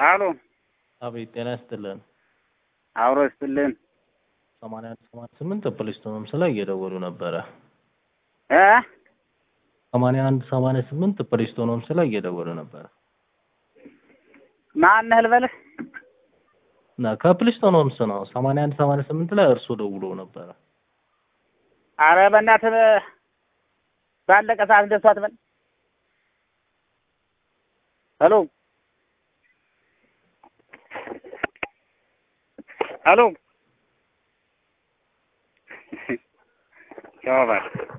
አሎ አቤት ጤና ይስጥልን። አብሮ ይስጥልን ሰማንያ አንድ ሰማንያ ስምንት ፕሌስቶንም ላይ እየደወሉ ነበረ። እ ሰማንያ አንድ ሰማንያ ስምንት ፕሌስቶኖምስ ላይ እየደወሉ ነበረ ማነህ ልበልህ? እና ከፕሌስቶኖምስ ነው። ሰማንያ አንድ ሰማንያ ስምንት ላይ እርሶ ደውሎ ነበረ። አረ በእናትህ ባለቀ ሰዓት እንደሱ አትበል። ሄሎ ሄሎ ቻው በል